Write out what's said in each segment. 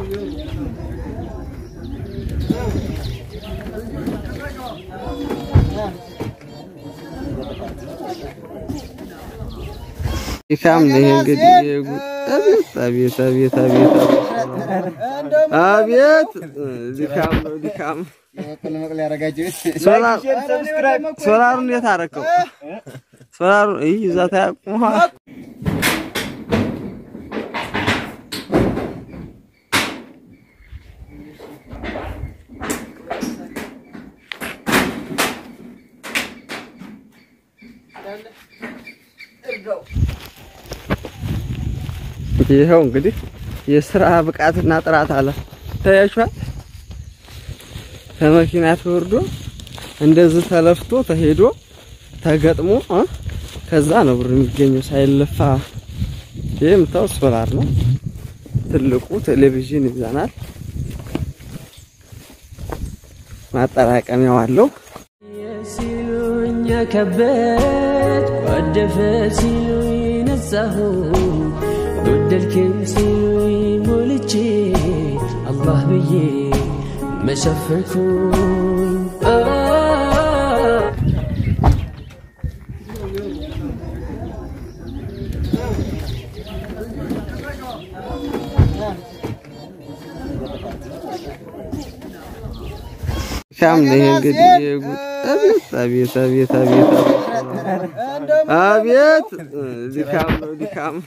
ድካም ነው ይሄ እንግዲህ የጉ- አቤት አቤት አቤት አቤት አቤት ድካም ነው ድካም። ሶላር ሶላሩን እንዴት አደረከው? ሶላሩን እይ እዛ ታያቁማ ይኸው እንግዲህ የስራ ብቃትና ጥራት አለ ታያችኋል። ከመኪና ተወርዶ እንደዚህ ተለፍቶ ተሄዶ ተገጥሞ እ ከዛ ነው ብር የሚገኘው ሳይለፋ። ይህ የምታዩት ሶላር ነው። ትልቁ ቴሌቪዥን ይዛናል። ማጠራቀሚያው አለው። ሲሉኝ ከበድ ጓደፈ ሲሉኝ ነጻሁ ጎደልክም ሲሉኝ ሞልቼ አላህ ብዬ መሸፈንኩኝ ድካም ነው ይሄ እንግዲህ የጉ- አቤት አቤት አቤት አቤት አቤት ድካም ነው ድካም።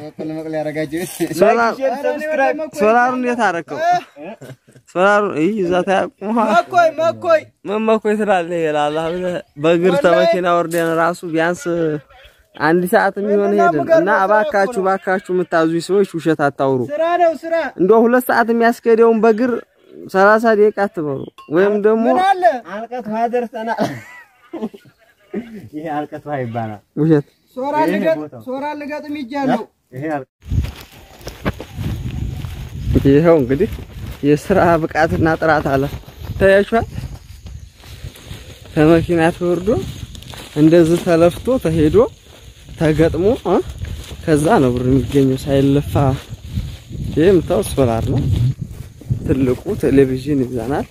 ሶላር ሶላሩን እንዴት አደረከው? ሶላሩን እይ እዛ ታያቁማ መኮይ መኮይ መመኮይ ትላለህ ይላል ብለህ በእግር ተመኪና ወርደን ራሱ ቢያንስ አንድ ሰዓት የሚሆን ሄድን እና እባካችሁ እባካችሁ የምታዙኝ ሰዎች ውሸት አታውሩ። ስራ ነው ስራ። እንደው ሁለት ሰዓት የሚያስኬደውን በእግር ሰላሳ ደቂቃ አትበሉ። ወይም ደግሞ ምን አለ አልቀት ውሃ ደርሰናል። ይሄ አልቀት ውሃ ይባላል። ውሸት ሶራ ልገጥ ሶራ ልገጥም ይጃለሁ። ይሄ አልቀት ይኸው እንግዲህ የስራ ብቃትና ጥራት አለ ታያችኋል። ከመኪና ተወርዶ እንደዚህ ተለፍቶ ተሄዶ ተገጥሞ እ ከዛ ነው ብር የሚገኘው ሳይለፋ። ይህ የምታዩት ሶላር ነው። ትልቁ ቴሌቪዥን ይዛናል።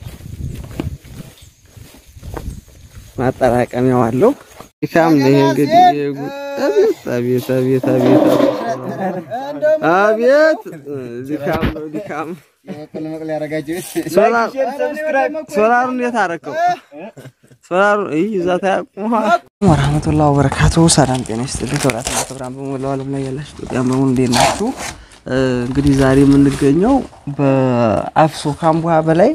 ማጠራቀሚያው አለው። ድካም ነው ይሄ እንግዲህ የጉ- አቤት አቤት አቤት አቤት አቤት ድካም ነው ድካም። ሶላር ሶላሩን እንዴት አደረከው? ሶላሩን እይ እዛ ታያቁማ ወራህመቱላሂ ወበረካቱ። ሰላም ጤና ይስጥልኝ። ክብራትና ክብራን በሞላው ዓለም ላይ ያላችሁ ኢትዮጵያን በሙሉ እንዴት ናችሁ? እ፣ እንግዲህ ዛሬ የምንገኘው በአፍሶ ካምቡሃ በላይ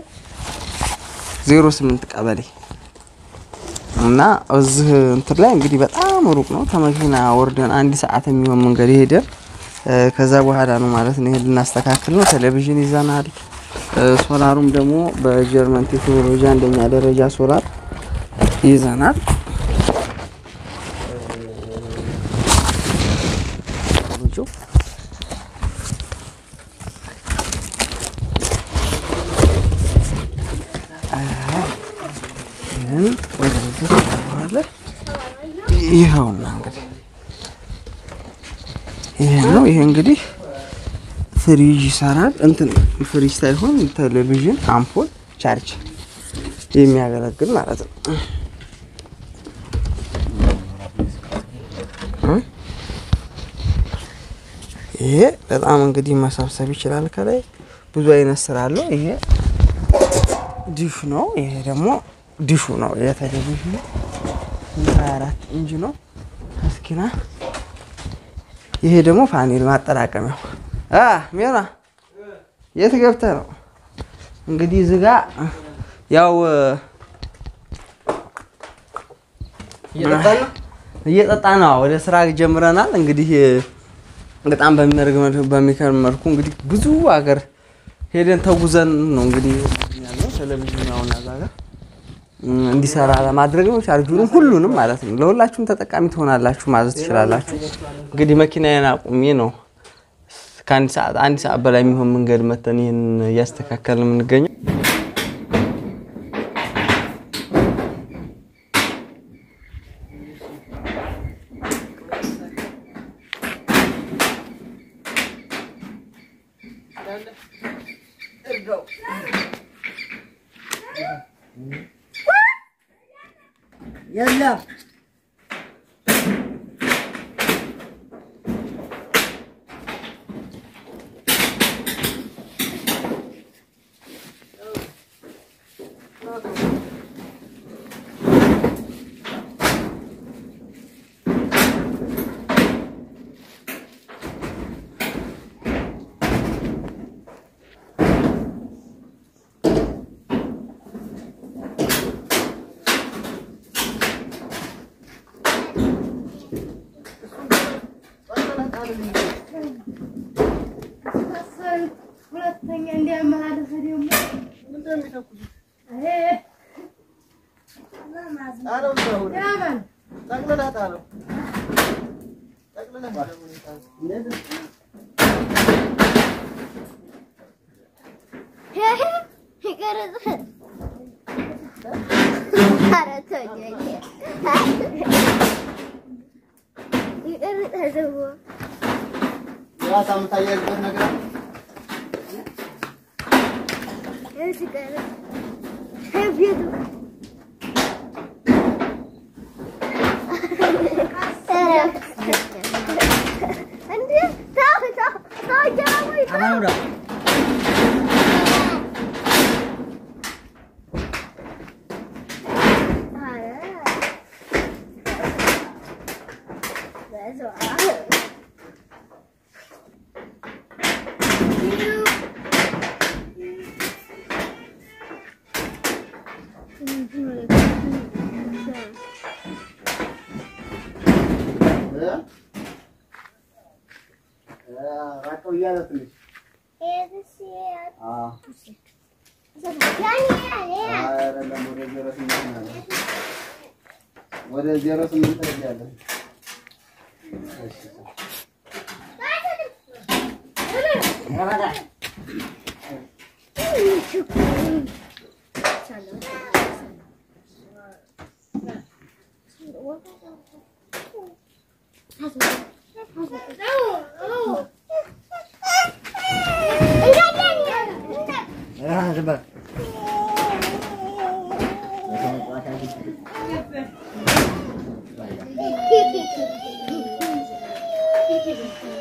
08 ቀበሌ እና እዚህ እንትን ላይ እንግዲህ በጣም ሩቅ ነው። ከመኪና ወርደን አንድ ሰዓት የሚሆን መንገድ ሄደን እ፣ ከዛ በኋላ ነው ማለት ነው ይሄን ልናስተካክል ነው። ቴሌቪዥን ይዘናል። እ፣ ሶላሩም ደግሞ በጀርመን ቴክኖሎጂ አንደኛ ደረጃ ሶላር ይዘናል። እ፣ ይህን ወደዚህ ታደርገዋለህ። ይኸውና እንግዲህ ይሄ ነው። ይሄ እንግዲህ ፍሪጅ ይሰራል። እንትን ፍሪጅ ሳይሆን ቴሌቪዥን፣ አምፖል፣ ቻርጅ የሚያገለግል ማለት ነው። እ? ይሄ በጣም እንግዲህ መሰብሰብ ይችላል። ከላይ ብዙ አይነት ስራ አለው። ይሄ ዲሽ ነው። ይሄ ደግሞ ዲሹ ነው። የቴሌቪዥኑ 24 ኢንች ነው። እስኪና ይሄ ደግሞ ፓኔል ማጠራቀሚያው አ ሜና የት ገብተህ ነው? እንግዲህ እዚህ ጋ ያው እየጠጣ ነው። ወደ ስራ ጀምረናል። እንግዲህ በጣም በሚያደርግ በሚከርም መልኩ እንግዲህ ብዙ ሀገር ሄደን ተጉዘን ነው እንግዲህ ያለው ቴሌቪዥን አሁን እዛ ጋር እንዲሰራ ለማድረግ ነው። ቻርጁንም ሁሉንም ማለት ነው። ለሁላችሁም ተጠቃሚ ትሆናላችሁ፣ ማዘዝ ትችላላችሁ። እንግዲህ መኪናዬን አቁሜ ነው ከአንድ ሰዓት አንድ ሰዓት በላይ የሚሆን መንገድ መተን ይህን እያስተካከልን የምንገኘው። የለም ሁለተኛ እንዲያመላለሰ ደግሞ ያመን ይቀርጽ ኧረ ተወኝ ይቀርጽ ደግሞ ራሳ የምታያይዝበት ነገር አለ? ሲቀርጽ ቤቱ እንዴ ተው ተው ተው ጀራሙ ይቀር እ? እ፣ ራቅ ብያለሁ ትንሽ። አዎ። አይደለም፣ ወደ ዜሮ ስምንት ነው ያለው። ወደ ዜሮ ስምንት ሄጃለሁ። እሺ። አ፣ ዝም በል። Thank you.